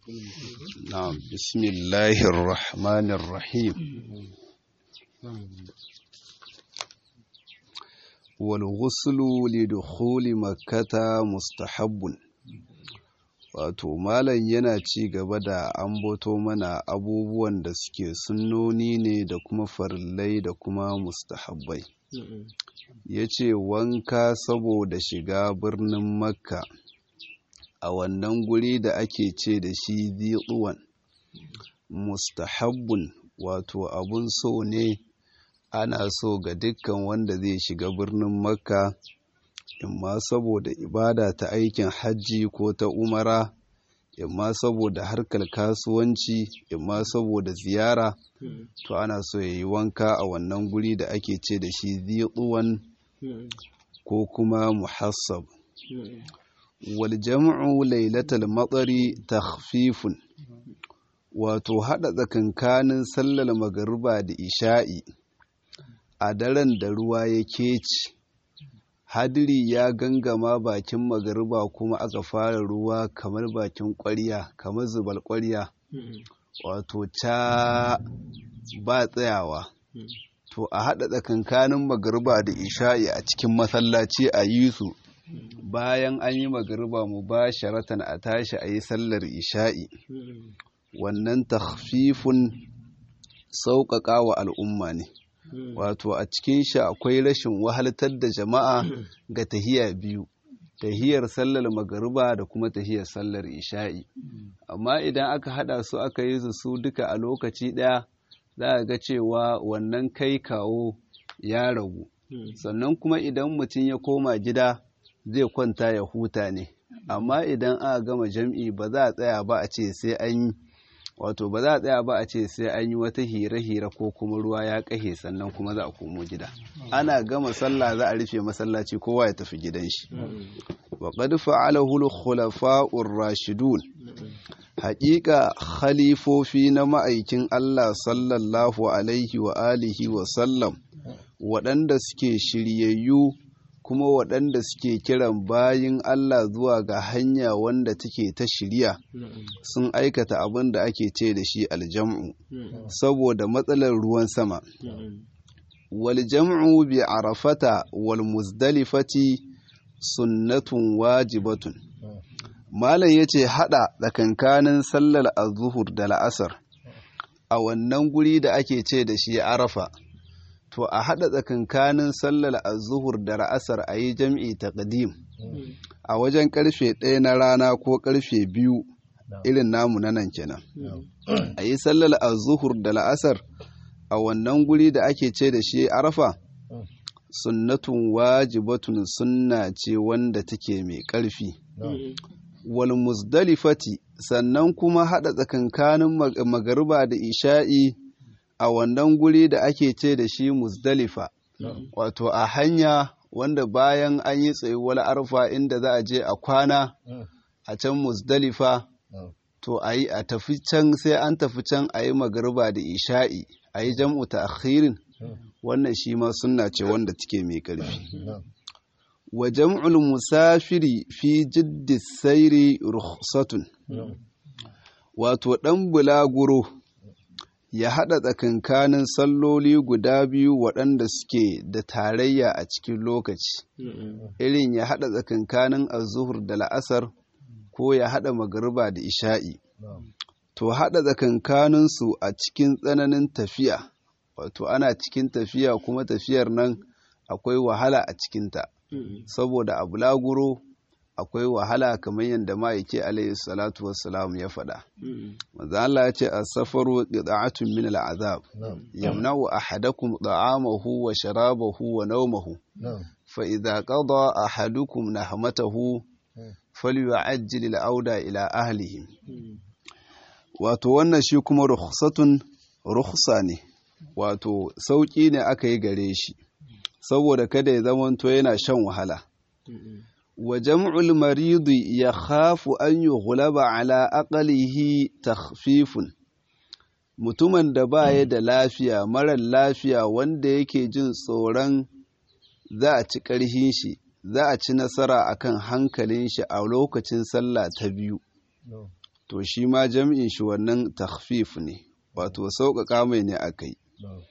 نعم بسم الله الرحمن الرحيم والغسل لدخول مكة مستحب wato malam yana ci gaba da ambato mana abubuwan da suke sunnoni ne da kuma farillai da kuma mustahabbai ya ce wanka saboda shiga birnin makka a wannan guri da ake ce da shi ziɗuwan mustahabbun wato abun so ne ana so ga dukkan wanda zai shiga birnin makka imma saboda ibada ta aikin hajji ko ta umara imma saboda harkar kasuwanci imma saboda ziyara to ana so ya yi wanka a wannan guri da ake ce da shi ziɗuwan ko kuma muhassab wal jam'u lailatal matsari takhfifun wato hada tsakankanin sallar magariba da isha'i a daren da ruwa ya keci hadiri ya gangama bakin magariba kuma aka fara ruwa kamar bakin ƙwarya kamar zubal ƙwarya wato ca ba tsayawa to a haɗa tsakankanin magariba da isha'i a cikin masallaci a yi su bayan an yi magariba mu ba sharatan a tashi a yi sallar isha'i wannan takhfifun sauƙaƙa wa al'umma ne wato a cikin shi akwai rashin wahaltar da jama'a ga tahiya biyu tahiyar sallar magariba da kuma tahiyar sallar isha'i amma idan aka hada su aka yi su duka a lokaci daya za a ga cewa wannan kai kawo ya ragu sannan kuma idan mutum ya koma gida zai kwanta ya huta ne amma idan aka gama jam'i ba za a tsaya ba a ce sai an yi wato ba za a tsaya ba a ce sai an yi wata hira-hira ko kuma ruwa ya kahe sannan kuma za a komo gida ana gama sallah za a rufe masallaci kowa ya tafi gidan shi wa qad fa'alahu al-khulafa'ur rashidun haƙiƙa khalifofi na ma'aikin Allah sallallahu alaihi wa alihi wa sallam waɗanda suke shiryayyu kuma waɗanda suke kiran bayin Allah zuwa ga hanya wanda take ta shirya sun aikata abin da ake ce da shi aljam'u saboda matsalar ruwan sama wal jam'u bi arafata wal muzdalifati sunnatun wajibatun malam yace hada tsakankanin sallar azhur da la'asar a wannan guri da ake ce da shi arafa to a haɗa tsakankanin sallar azuhur da ra'asar a yi jam'i taqdim a wajen ƙarfe ɗaya na rana ko ƙarfe biyu irin namu na nan kenan a yi sallar azuhur da la'asar a wannan guri da ake ce da shi arafa sunnatun wajibatun sunna ce wanda take mai ƙarfi wal muzdalifati sannan kuma haɗa tsakankanin magariba da isha'i a wannan guri da ake ce da shi muzdalifa wato a hanya wanda bayan an yi tsayuwar arfa inda za a je a kwana a can muzdalifa to a yi a tafi can sai an tafi can a yi magariba da isha'i a yi jam'u ta akhirin wannan shi ma sunna ce wanda take mai ƙarfi wa jam'ul musafiri fi jiddi sairi rukhsatun wato ɗan bulaguro ya haɗa tsakankanin salloli guda biyu waɗanda suke da tarayya a cikin lokaci irin ya haɗa tsakankanin azuhur da la'asar ko ya haɗa magariba da isha'i to haɗa tsakankaninsu a cikin tsananin tafiya wato ana cikin tafiya kuma tafiyar nan akwai wahala a cikinta saboda a bulaguro akwai wahala kamar yadda ma'aiki alayhi salatu wassalam ya faɗa. Manzo Allah ya ce as-safaru qita'atun min al-azab yamna'u ahadakum da'amahu wa sharabahu wa nawmahu fa idza qada ahadukum nahmatahu falyu'ajjil al-auda ila ahlihi wato wannan shi kuma rukhsatun rukhsa ne wato sauki ne aka yi gare shi saboda kada ya zamanto yana shan wahala wa jam'ul maridi ya khafu an yughlaba ala aqlihi takhfifun mutumin da baya da lafiya marar lafiya wanda yake jin tsoron za a ci ƙarhin shi za a ci nasara akan hankalin shi a lokacin sallah ta biyu to shi ma jam'in shi wannan takhfif ne wato sauƙaƙa mai ne aka yi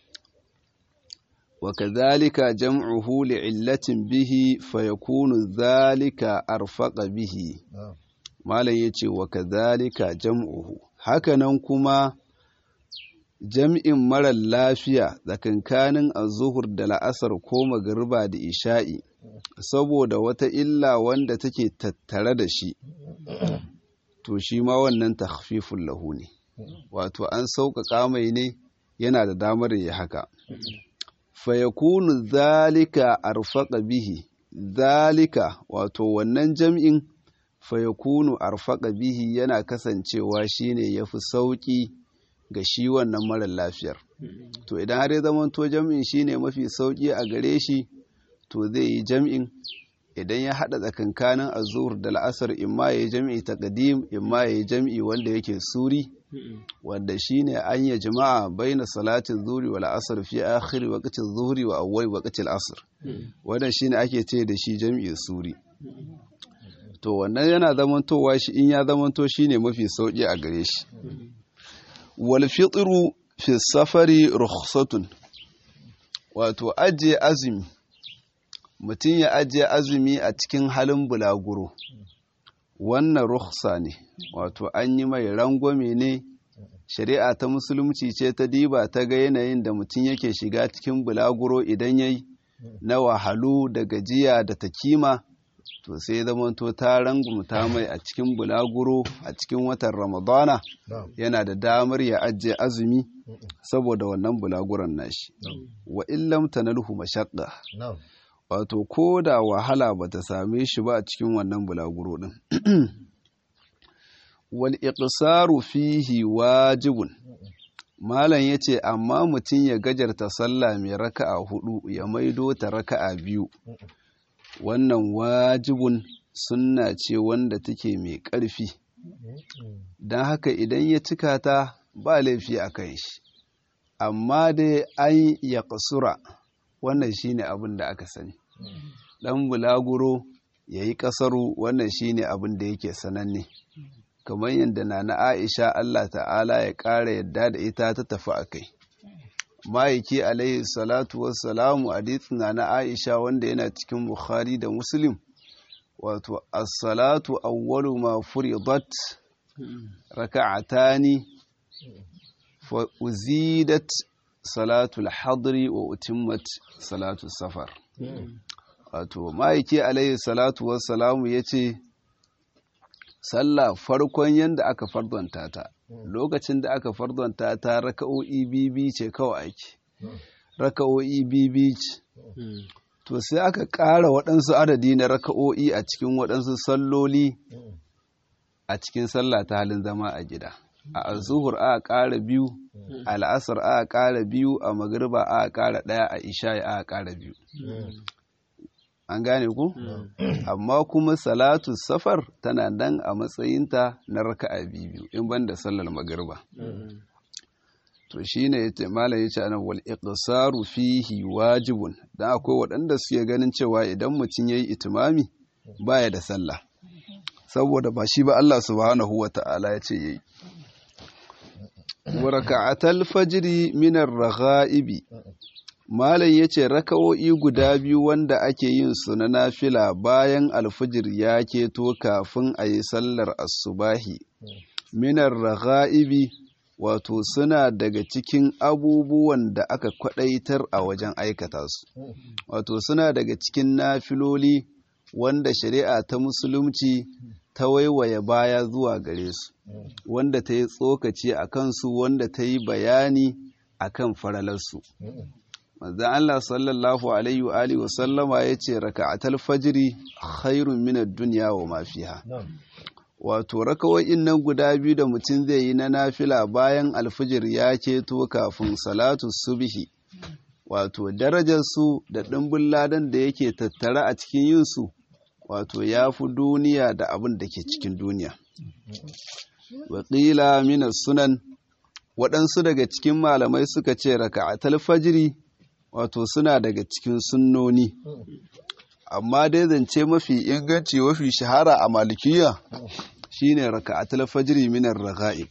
wa kadhalika jam'uhu li'illatin bihi fayakunu dhalika arfaqa bihi malam yace wa kadhalika jam'uhu hakanan kuma jam'in marar lafiya tsakankanin azuhur da la'asar ko magariba da isha'i saboda wata illa wanda take tattare da shi to shi ma wannan takhfifun lahu ne wato an sauƙaƙa mai ne yana da damar ya haka fayakunu zalika arfaqa bihi zalika wato wannan jam'in fayakunu arfaqa bihi yana kasancewa shine yafi sauƙi ga shi wannan marar lafiyar to idan har ya zama to jam'in shine mafi sauƙi a gare shi to zai yi jam'in idan ya haɗa tsakankanin azur da la'asar imma ya yi jam'i ta ƙadim imma ya yi jam'i wanda yake suri wanda shine an yi jama'a baina salatin zuri wa la'asar fi akhiri waqtin zuhri wa awwal waqtil asr wannan shine ake ce da shi jam'i suri to wannan yana zamantowa shi in ya zamanto shine mafi sauki a gare shi wal fitru fi safari rukhsatun wato ajiye azumi mutum ya ajiye azumi a cikin halin bulaguro wannan rukhsa ne wato an yi mai rangwame ne shari'a ta musulunci ce ta diba ta ga yanayin da mutum yake shiga cikin bulaguro idan yayi na wahalu da gajiya da takima to sai zamanto ta rangumta mai a cikin bulaguro a cikin watan ramadana yana da damar ya ajiye azumi saboda wannan bulaguron nashi wa illam tanalhu mashaqqa wato ko da wahala ba ta same shi ba a cikin wannan bulaguro din wal iqsaru fihi wajibun malam yace amma mutum ya gajarta sallah mai raka'a hudu ya maido ta raka'a biyu wannan wajibun sunna ce wanda take mai ƙarfi don haka idan ya cika ta ba laifi a kan shi amma dai an ya kasura wannan shine abin da aka sani ɗan bulaguro ya yi ƙasaru wannan shine abin da yake sananne kamar yadda na na aisha allah ta'ala ya ƙara yadda da ita ta tafi a kai ma'aiki alaihi salatu wassalamu hadithina na aisha wanda yana cikin bukhari da muslim wato as-salatu awwalu ma furidat raka'atani fa uzidat salatu al-hadri wa utimmat salatu safar wato ma'aiki alaihi salatu wassalamu yace sallah farkon yanda aka fardanta ta lokacin da aka fardanta ta raka'o'i bibi ce kawai ake raka'o'i bibi ce to sai aka ƙara waɗansu adadi na raka'o'i a cikin waɗansu salloli a cikin sallah ta halin zama a gida a azuhur aka ƙara biyu a la'asar aka ƙara biyu a magriba aka ƙara ɗaya a isha'i aka ƙara biyu an gane ku amma kuma salatu safar tana nan a matsayinta na raka'a biyu in banda sallar magriba to shine yace malam yace anan wal iqsaru fihi wajibun dan akwai waɗanda suke ganin cewa idan mutum yayi itimami baya da sallah saboda ba shi ba Allah subhanahu wata'ala yace yayi wa raka'atal fajri min ar-raghaibi Malam ya ce raka'o'i guda biyu wanda ake yin su na nafila bayan alfijir ya keto kafin a yi sallar asubahi. Minar raga'ibi wato suna daga cikin abubuwan da aka kwaɗaitar a wajen aikata su. Wato suna daga cikin nafiloli wanda shari'a ta musulunci ta waiwaye baya zuwa gare su, wanda ta yi tsokaci a kansu wanda ta yi bayani a kan faralarsu. manzan Allah sallallahu alaihi wa alihi wasallama ya ce raka'atal fajiri khairun minad dunya wa ma fiha wato rakawoyin nan guda biyu da mutum zai yi na nafila bayan alfijir ya keto kafin salatu subhi wato darajar su da ɗimbin ladan da yake tattare a cikin yin su wato ya fi duniya da abin da ke cikin duniya waƙila minas sunan waɗansu daga cikin malamai suka ce raka'atal fajiri wato suna daga cikin sunnoni amma dai zance mafi inganci mafi shahara a malikiya shine raka'atul fajri min ar-raga'ib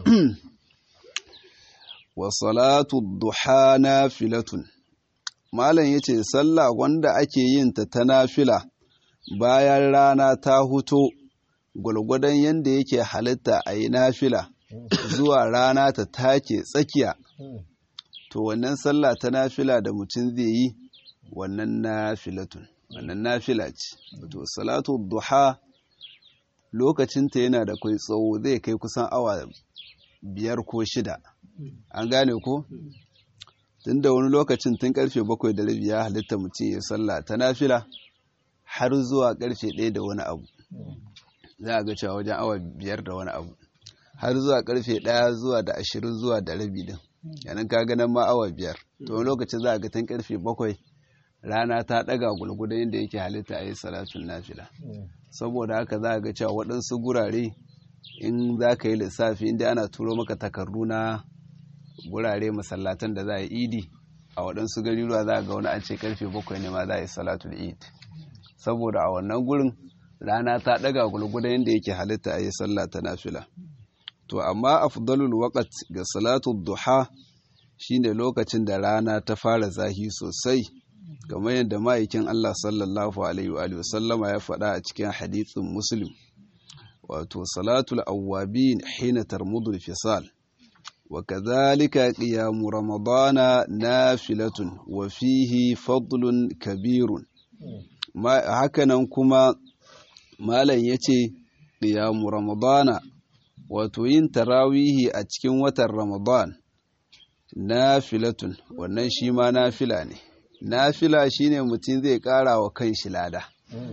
wa salatu duha nafilatun malam yace sallah wanda ake yin ta ta nafila bayan rana ta huto gwargwadon yanda yake halitta a yi nafila zuwa rana ta take tsakiya to wannan sallah ta nafila da mutum zai yi wannan nafilatun wannan nafila ce to salatu duha lokacinta yana da kai tsawo zai kai kusan awa biyar ko shida an gane ko tun da wani lokacin tun karfe bakwai da rabi ya halitta mutum ya sallah ta nafila har zuwa karfe ɗaya da wani abu za a ga cewa wajen awa biyar da wani abu har zuwa karfe ɗaya zuwa da ashirin zuwa da rabi din yanin ka ganin ma awa biyar to wani lokacin za a ga tun karfe bakwai rana ta ɗaga gulgudan yadda yake halitta a yi salatun nafila saboda haka za a ga cewa waɗansu gurare in za ka yi lissafi inda ana turo maka takardu na gurare masallatan da za a yi idi a waɗansu gariruwa za a ga wani an ce karfe bakwai ne ma za a yi salatul id saboda a wannan gurin rana ta ɗaga gulgudan yadda yake halitta a yi sallah ta nafila to amma afdalul waqt ga salatul duha shine lokacin da rana ta fara zahi sosai kamar yadda ma'aikin Allah sallallahu alaihi wa sallama ya faɗa a cikin hadithin muslim wato salatul awwabin hina tarmudul fisal wa kadhalika qiyamu ramadana nafilatun wa fihi fadlun kabirun hakanan kuma malam yace qiyamu ramadana wato yin tarawihi a cikin watan ramadan nafilatun wannan shi ma nafila ne nafila shine mutum zai kara wa kanshi lada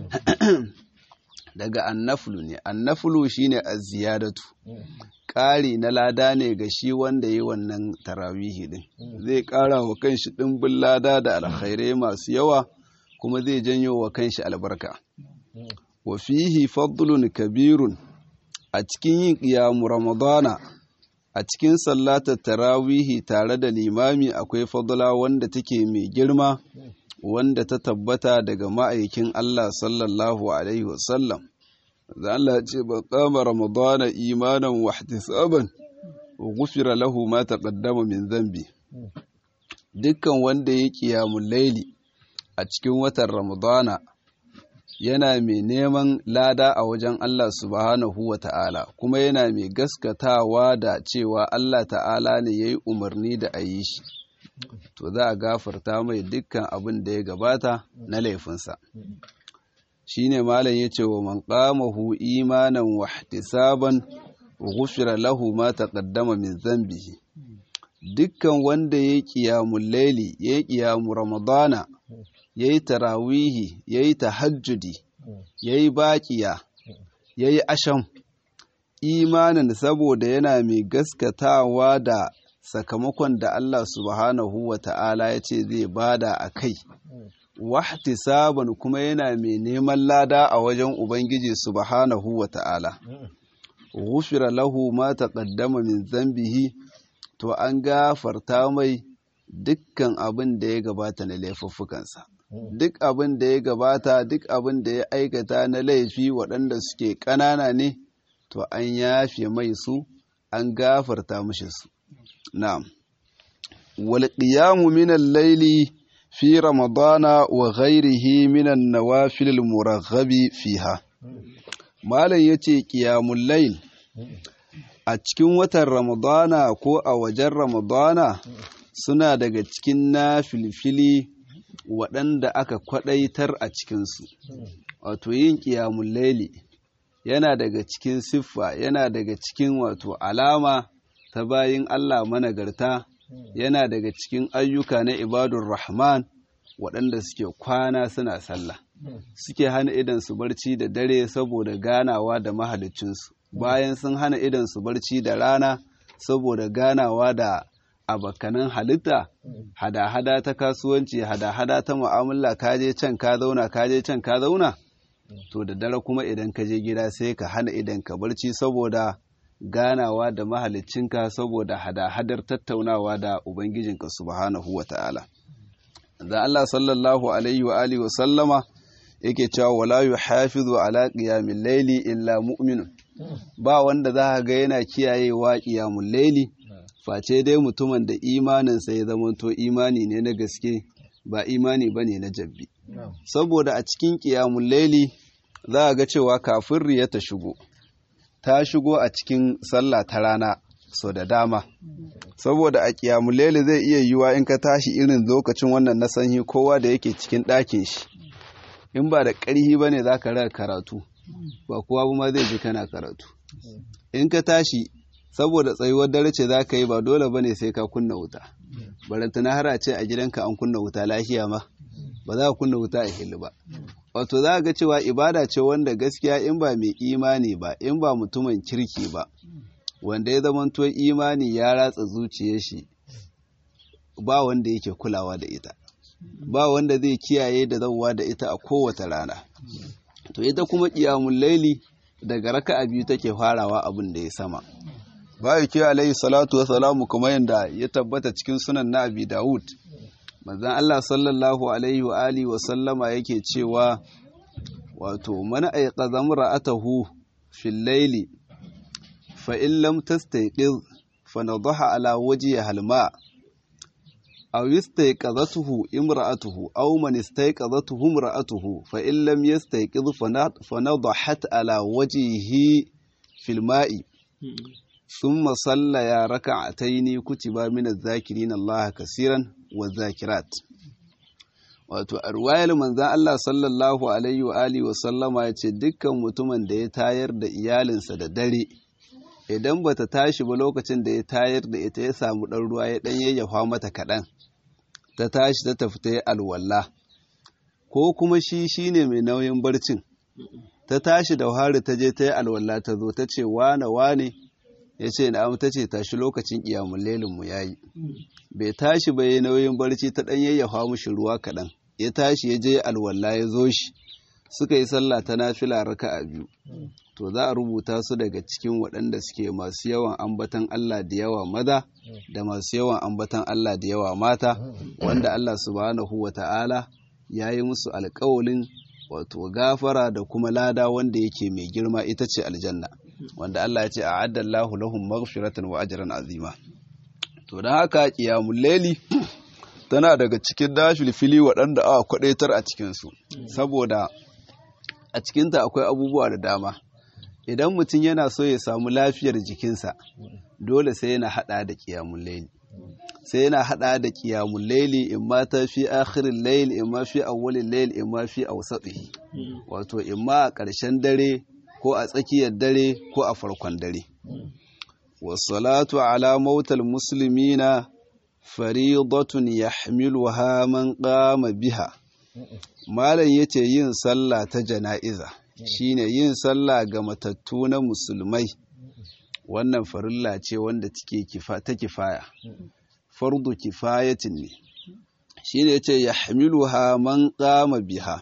daga annafulu ne annafulu shine az-ziyadatu ƙari na lada ne ga shi wanda yi wannan tarawihi din zai ƙara wa kanshi ɗimbin lada da alkhairai masu yawa kuma zai janyo wa kanshi albarka wa fihi fadlun kabirun a cikin yin ƙiyamu ramadana a cikin sallatar tarawihi tare da limami akwai fadla wanda take mai girma wanda ta tabbata daga ma'aikin Allah sallallahu alaihi wasallam da Allah ce ba kama ramadana imanan wa ihtisaban wa ghufira lahu ma taqaddama min dhanbi dukkan wanda ya qiyamul laili a cikin watan ramadana yana mai neman lada a wajen Allah subhanahu wa ta'ala kuma yana mai gaskatawa da cewa Allah ta'ala ne ya yi umarni da a yi shi to za a gafarta mai dukkan abin da ya gabata na laifinsa shi ne malam ya ce wa man qamahu imanan wa ihtisaban ghufira lahu ma taqaddama min zambihi dukkan wanda ya yi qiyamul laili ya yi qiyamul ramadana ya yi tarawihi ya yi tahajjudi ya yi baƙiya ya yi asham imanin saboda yana mai gaskatawa da sakamakon da Allah subhanahu wa ta'ala ya ce zai bada a kai wahtisaban kuma yana mai neman lada a wajen Ubangiji subhanahu wa ta'ala ghufira lahu ma taqaddama min zambihi to an gafarta mai dukkan abin da ya gabata na laifuffukansa duk abin da ya gabata duk abin da ya aikata na laifi waɗanda suke ƙanana ne to an yafe mai su an gafarta mashi su na'am wal qiyamu min al-layli fi ramadana wa ghayrihi min an-nawafil al-muraghabi fiha malam yace qiyamul layl a cikin watan ramadana ko a wajen ramadana suna daga cikin na filfili waɗanda aka kwaɗaitar a cikinsu wato yin ƙiyamun laili yana daga cikin siffa yana daga cikin wato alama ta bayin Allah managarta yana daga cikin ayyuka na ibadun rahman waɗanda suke kwana suna sallah suke hana idan su barci da dare saboda ganawa da mahalicinsu bayan sun hana idan su barci da rana saboda ganawa da abakanan halitta hada-hada ta kasuwanci hada-hada ta mu'amala kaje can ka zauna kaje can ka zauna to da dare kuma idan ka je gida sai ka hana idan ka barci saboda ganawa da mahalicinka saboda hada-hadar tattaunawa da ubangijinka subhanahu wa ta'ala da Allah sallallahu alaihi wa alihi wa sallama yake cewa wala yuhafizu ala qiyamil layli illa mu'minun ba wanda za ga yana kiyayewa ƙiyamun laili face dai mutumin da imaninsa ya zamanto imani ne na gaske ba imani ba ne na jabbi saboda a cikin ƙiyamun laili za a ga cewa kafin riya ta shigo ta shigo a cikin sallah ta rana so da dama saboda a ƙiyamun laili zai iya yiwa in ka tashi irin lokacin wannan na sanyi kowa da yake cikin ɗakin shi in ba da ƙarhi ba ne za ka raka karatu ba kowa ba ma zai ji kana karatu in ka tashi saboda tsayuwar dare ce za ka yi ba dole ba ne sai ka kunna wuta barantana har a ce a gidanka an kunna wuta lafiya ma ba za ka kunna wuta a hili ba wato za ga cewa ibada ce wanda gaskiya in ba mai imani ba in ba mutumin kirki ba wanda ya zamanto imani ya ratsa zuciyar shi ba wanda yake kulawa da ita ba wanda zai kiyaye da zauwa da ita a kowace rana to ita kuma ƙiyamun laili daga raka'a biyu take farawa abin da ya sama bayu ke alayhi salatu wa salamu kuma yadda ya tabbata cikin sunan na abi dawud manzon Allah sallallahu alaihi wa alihi wa sallama yake cewa wato man ayqadha ra'atahu fil layli fa in lam tastayqiz fa nadaha ala wajhiha halma aw yastayqadhatuhu imra'atuhu aw man istayqadhatuhu imra'atuhu fa in lam yastayqiz fa nadahat ala wajhihi fil ma'i ثم صلى ركعتين كتب من الذاكرين الله كثيرا والذاكرات wato a ruwayar manzan Allah sallallahu alaihi wa alihi wa sallama ya ce dukkan mutumin da ya tayar da iyalinsa da dare idan bata tashi ba lokacin da ya tayar da ita ya samu ɗan ruwa ya ɗan yayyafa mata kaɗan ta tashi ta tafi ta yi alwala ko kuma shi shine mai nauyin barcin ta tashi da hari ta je ta yi alwala ta zo ta ce wane wane ya ce na'am ta ce tashi lokacin ƙiyamun lelinmu ya yi bai tashi ba ya nauyin barci ta ɗan yayyafa mushi ruwa kaɗan ya tashi ya je alwala ya zo shi suka yi sallah ta nafila raka a biyu to za a rubuta su daga cikin waɗanda suke masu yawan ambatan Allah da yawa maza da masu yawan ambatan Allah da yawa mata wanda Allah subhanahu wa ta'ala ya yi musu alƙawalin wato gafara da kuma lada wanda yake mai girma ita ce aljanna wanda Allah ya ce a addallahu lahum maghfiratan wa ajran azima to dan haka qiyamul layli tana daga cikin dashul fili waɗanda aka kwadaitar a cikin su saboda a cikinta akwai abubuwa da dama idan mutum yana so ya samu lafiyar jikinsa dole sai yana hada da qiyamul layli sai yana hada da qiyamul layli in ma ta fi akhirin layl in ma fi awwalil layl in ma fi awsatihi wato in ma a ƙarshen dare ko a tsakiyar dare ko a farkon dare wassalatu ala mautal muslimina faridatun yahmiluha man qama biha malam yace yin sallah ta jana'iza shine yin sallah ga matattu na musulmai wannan farilla ce wanda take kifa ta kifaya fardu kifayatin ne shine yace yahmiluha man qama biha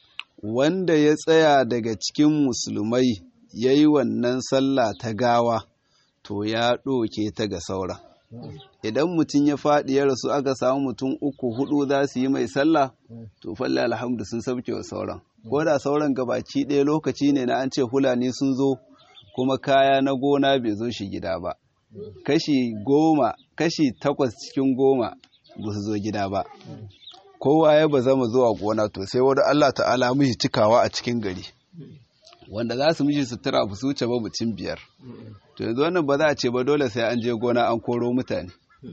wanda ya tsaya daga cikin musulmai ya yi wannan sallah ta gawa to ya ɗoke ta ga sauran idan mutum ya faɗi ya rasu aka samu mutum uku hudu za su yi mai sallah to falle alhamdu sun sauke wa sauran ko da sauran gabaki ɗaya lokaci ne na an ce hulani sun zo kuma kaya na gona bai zo shi gida ba kashi goma kashi takwas cikin goma ba su zo gida ba kowa ya ba zama zuwa gona to sai wani Allah ta'ala mishi cikawa a cikin gari wanda za su mishi sutura ba su wuce ba mutum biyar to yanzu wannan ba za a ce ba dole sai an je gona an koro mutane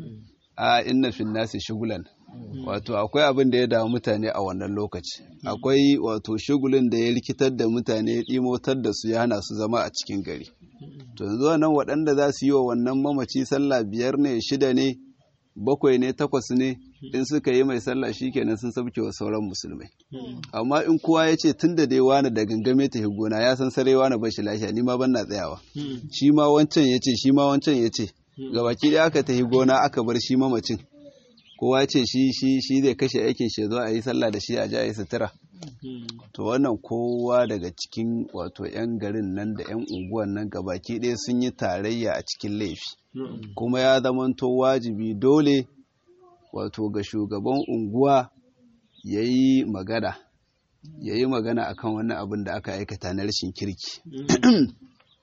a inna fin nasi shugulan wato akwai abin da ya damu mutane a wannan lokaci akwai wato shugulin da ya rikitar da mutane ya ɗimotar da su ya hana su zama a cikin gari to yanzu wannan waɗanda za su yi wa wannan mamaci sallah biyar ne shida ne bakwai ne takwas ne in suka yi mai sallah kenan sun sabke wa sauran musulmai amma in kowa ya ce tun da dai wani da gangame ta gona ya san sarai wani bashi lafiya ni ma ban na tsayawa shi ma wancan ya ce shi ma wancan ya ce gabaki da aka tafi gona aka bar shi mamacin kowa ce shi shi shi zai kashe aikin shi zo a yi sallah da shi a ji a yi sutura to wannan kowa daga cikin wato 'yan garin nan da 'yan unguwan nan gabaki ɗaya sun yi tarayya a cikin laifi kuma ya zamanto wajibi dole wato ga shugaban unguwa ya yi magana ya yi magana akan wannan abin da aka aikata na rashin kirki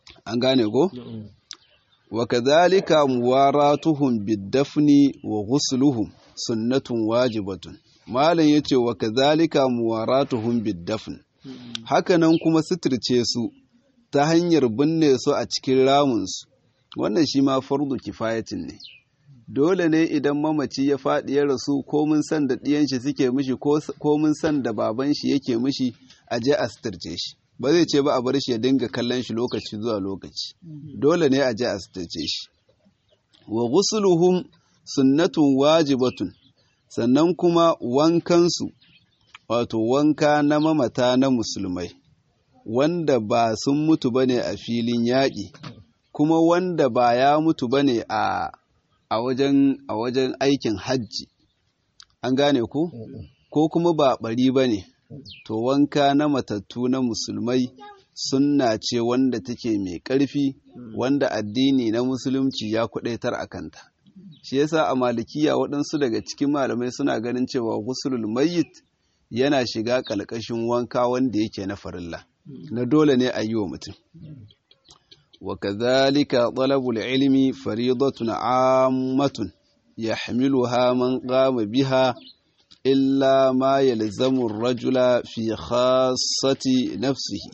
an gane ko wa kadhalika muwaratuhum bid-dafni wa ghusluhum sunnatun wajibatun malam yace wa kadhalika muwaratuhum bid-dafn hakanan kuma suturce su ta hanyar binne su a cikin ramunsu wannan shi ma fardu kifayatin ne dole ne idan mamaci ya faɗi ya rasu ko mun san da ɗiyan shi suke mishi ko mun san da baban shi yake mishi a je a suturce shi ba zai ce ba a bar shi ya dinga kallon shi lokaci zuwa lokaci dole ne a je a suturce shi wa ghusluhum sunnatun wajibatun sannan kuma wankansu wato wanka na mamata na musulmai wanda ba sun mutu bane a filin yaƙi kuma wanda ba ya mutu bane a a wajen a wajen aikin hajji an gane ku ko kuma ba bari bane to wanka na matattu na musulmai sunna ce wanda take mai ƙarfi wanda addini na musulunci ya kudaitar a kanta shi yasa a malikiya waɗansu daga cikin malamai suna ganin cewa gusulul mayyit yana shiga ƙalƙashin wanka wanda yake na farilla na dole ne a yi wa mutum wa kadhalika talabul ilmi faridatun ammatun yahmiluha man qama biha illa ma yalzamu ar-rajula fi khassati nafsihi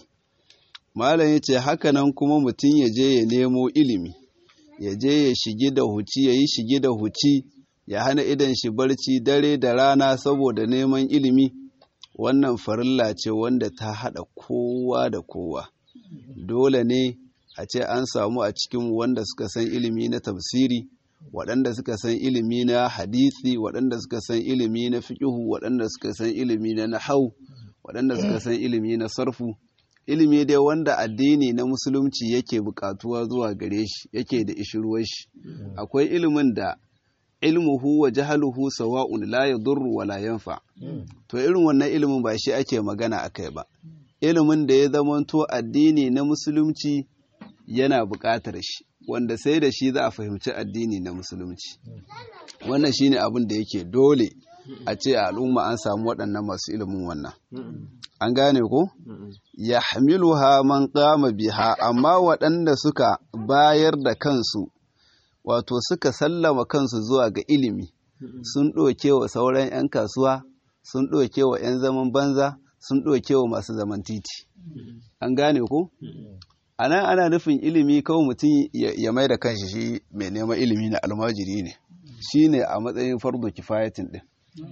malam yace haka nan kuma mutum ya je ya nemo ilimi ya je ya shigi da huci ya yi shigi da huci ya hana idan shi barci dare da rana saboda neman ilimi wannan farilla ce wanda ta haɗa kowa da kowa dole ne a ce an samu a cikin wanda suka san ilimi na tafsiri waɗanda suka san ilimi na hadisi waɗanda suka san ilimi na fiƙihu waɗanda suka san ilimi na nahau waɗanda suka san ilimi na sarfu ilimi dai wanda addini na musulunci yake buƙatuwa zuwa gare shi yake da ishirwar shi akwai ilimin da ilmuhu wa jahaluhu sawa'un la yadurru wa la yanfa to irin wannan ilimin ba shi ake magana akai ba ilimin da ya zamanto addini na musulunci yana buƙatar shi wanda sai da shi za a fahimci addini na musulunci wannan shine abin da yake dole a ce a al'umma an samu waɗannan masu ilimin wannan an gane ko ya hamiluha man qama biha amma waɗanda suka bayar da kansu wato suka sallama kansu zuwa ga ilimi sun ɗoke wa sauran 'yan kasuwa sun ɗoke wa 'yan zaman banza sun ɗoke wa masu zaman titi an gane ko a nan ana nufin ilimi kawai mutum ya mai da kanshi shi mai neman ilimi na almajiri ne shi ne a matsayin fardo kifayatin ɗin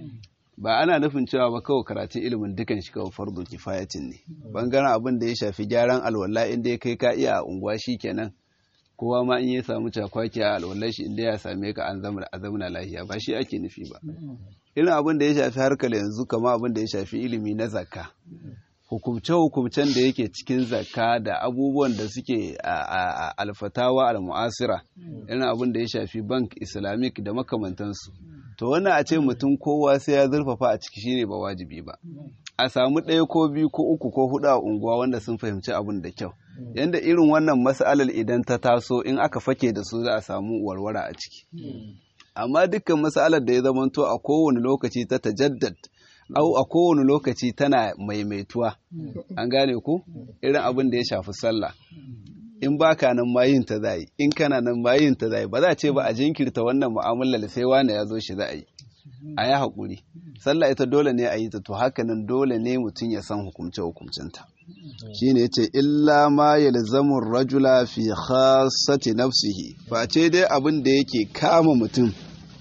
ba ana nufin cewa ba kawai karatun ilimin dukan shi kawai fardo kifayatin ne bangaren abin da ya shafi gyaran alwala inda ya kai ka iya a unguwa shi kenan kowa ma in ya samu cakwaki a alwallar shi inda ya same ka an zamana lahiya ba shi ake nufi ba irin abin da ya shafi harkar yanzu kama abin da ya shafi ilimi na zakka hukumce-hukumcen da yake cikin zakka da abubuwan da suke a alfatawa al-mu'asira irin abin da ya shafi bank islamic da makamantansu to wannan a ce mutum kowa sai ya zurfafa a ciki shine ba wajibi ba a samu ɗaya ko biyu ko uku ko hudu a unguwa wanda sun fahimci abin da kyau yanda irin wannan mas'alar idan ta taso in aka fake da su za a samu warwara a ciki amma dukkan mas'alar da ya zamanto a kowane lokaci ta tajaddad au a kowane lokaci tana maimaituwa an gane ku irin abin da ya shafi sallah in baka nan ma yin ta zai in kana nan ma yin ta zai ba za a ce ba a jinkirta wannan mu'amalar sai wani ya zo shi za a yi a yi haƙuri sallah ita dole ne a yi ta to haka nan dole ne mutum ya san hukumce hukumcinta shine yace illa ma yalzamu rajula fi khassati nafsihi ba ce dai abin da yake kama mutum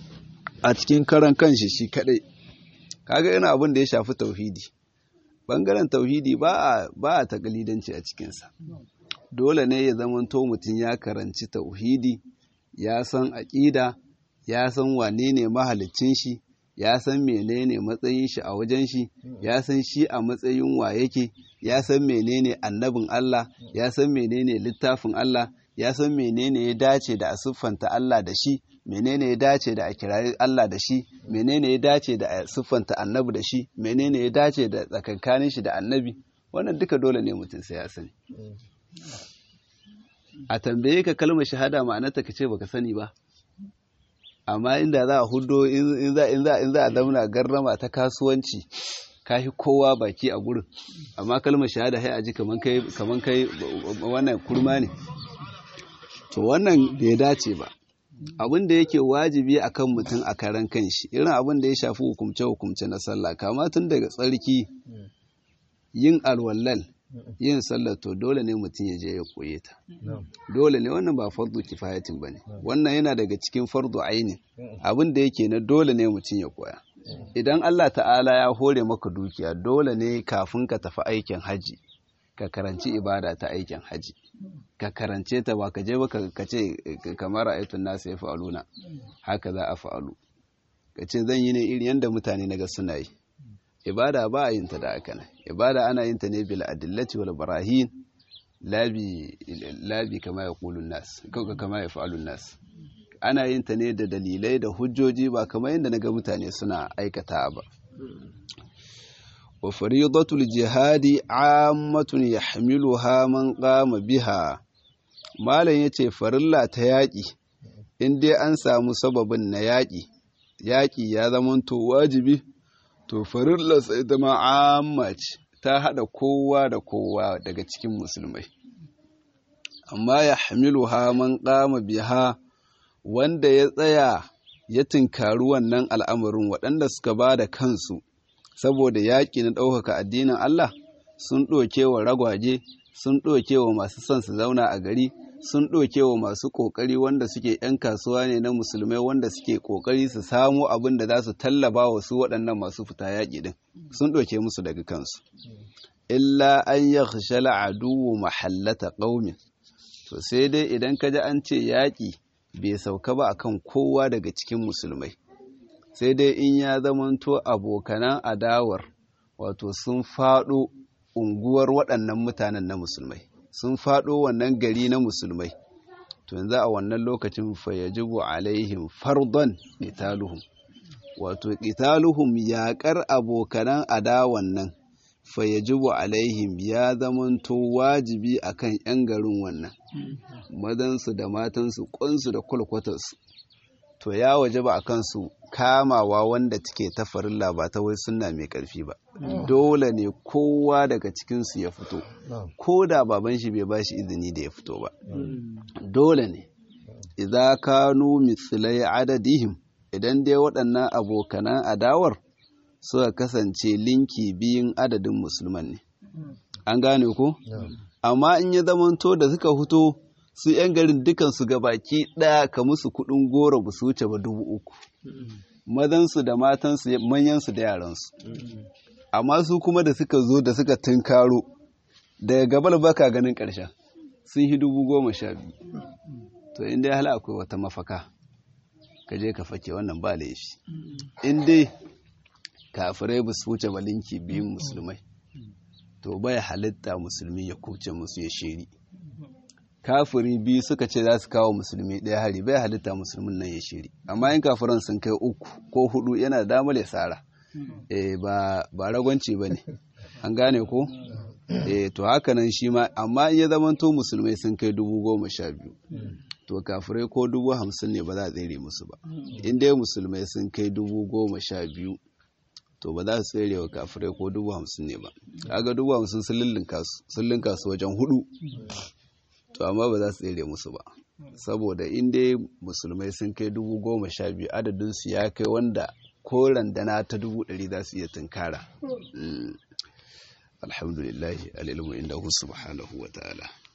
a cikin karan kanshi shi kadai kaga ina abin da ya shafi tauhidi bangaren tauhidi ba a ba a takalidanci a cikinsa dole ne ya zamanto mutum ya karanci tauhidi ya san aƙida ya san wane ne mahalicin shi ya san menene matsayin shi a wajen shi ya san shi a matsayin wa yake ya san menene annabin Allah ya san menene littafin Allah ya san menene ya dace da a siffanta Allah da shi menene ya dace da a kirayi Allah da shi menene ya dace da a siffanta annabi da shi menene ya dace da tsakankanin shi da annabi wannan duka dole ne mutum sai ya sani a tambaye ka kalmar shahada ma'anarta ka ce baka sani ba amma inda za a hudo in za in za in za a zauna garrama ta kasuwanci ka fi kowa baki a gurin amma kalmar shahada sai a ji kaman kai kaman kai wannan kurma ne to wannan bai dace ba abin da yake wajibi akan mutum a karan kanshi irin abin da ya shafi hukumce hukumce na sallah kama tun daga tsarki yin alwallal yin sallah to dole ne mutum ya je ya koye ta dole ne wannan ba fardu kifayatin bane wannan yana daga cikin fardu aini abin da yake na dole ne mutum ya koya idan Allah ta'ala ya hore maka dukiya dole ne kafin ka tafi aikin haji ka karanci ibada ta aikin haji ka karance ta ba ka je ba ka ce kamar ayatun nasu ya fa'aluna haka za a fa'alu ka ce zan yi ne irin yadda mutane na ga suna yi ibada ba a yin ta da aka nan ibada ana yin ta ne bil adillati wal barahin labi labi kama ya kulun nas kauka kama ya fa'alun nas ana yin ta ne da dalilai da hujjoji ba kamar yadda na ga mutane suna aikata ba wa faridatul jihadi ammatun yahmiluha man qama biha malam yace farilla ta yaki in dai an samu sababin na yaki yaki ya zamanto wajibi to farilla sai zama amma ce ta hada kowa da kowa daga cikin musulmai amma yahmiluha man qama biha wanda ya tsaya ya tinkari wannan al'amarin waɗanda suka ba da kansu saboda yaƙi na ɗaukaka addinin Allah sun ɗoke wa ragwaje sun ɗoke wa masu son su zauna a gari sun ɗoke wa masu ƙoƙari wanda suke ‘yan kasuwa ne na musulmai wanda suke ƙoƙari su samo abin da za su tallaba wa su waɗannan masu fita yaƙi ɗin sun ɗoke musu daga kansu illa an ya shala aduwu mahallata ƙaumin to sai dai idan ka ji an ce yaƙi bai sauka ba akan kowa daga cikin musulmai sai dai in ya zamanto abokanan adawar wato sun faɗo unguwar waɗannan mutanen na musulmai sun faɗo wannan gari na musulmai to yanzu a wannan lokacin fayajibu alaihim fardon qitaluhum wato qitaluhum yaƙar abokanan adawan nan fayajibu alaihim ya zamanto wajibi akan 'yan garin wannan madansu da matansu ƙunsu da kwalkwatarsu to ya waje ba a kansu kamawa wanda take ta farilla ba ta wai sunna mai ƙarfi ba dole ne kowa daga cikinsu ya fito ko da baban shi bai ba shi izini da ya fito ba dole ne idza kanu mithlai adadihim idan dai waɗannan abokanan adawar suka kasance linki biyun adadin musulman ne an gane ko amma in ya zamanto da suka fito su 'yan garin dukansu baki ɗaya ka musu kuɗin goro ba su wuce ba dubu uku mazansu da matansu manyansu da yaransu amma su kuma da suka zo da suka tunkaro daga gabal baka ganin ƙarshen sun yi dubu goma sha biyu to inda ya hala akwai wata mafaka ka je ka fake wannan ba laifi in dai kafirai ba su wuce balinki biyun musulmai to bai halitta musulmi ya kuce musu ya shiri kafiri biyu suka ce za su kawo musulmi ɗaya hari bai halitta musulmin nan ya shiri amma in kafiran sun kai uku ko hudu yana da damar ya tsara eh ba ba ragwanci ba ne an gane ko eh to haka nan shi ma amma in ya zamanto musulmai sun kai dubu goma sha biyu to kafirai ko dubu hamsin ne ba za a tsere musu ba in dai musulmai sun kai dubu goma sha biyu to ba za su tsere wa kafirai ko dubu hamsin ne ba kaga dubu hamsin sun linka su wajen hudu to amma ba za su tsere musu ba saboda in dai musulmai sun kai dubu goma sha biyu adadinsu ya kai wanda ko randana ta dubu ɗari za su iya tunkara alhamdulillahi alilmu inda subhanahu wa ta'ala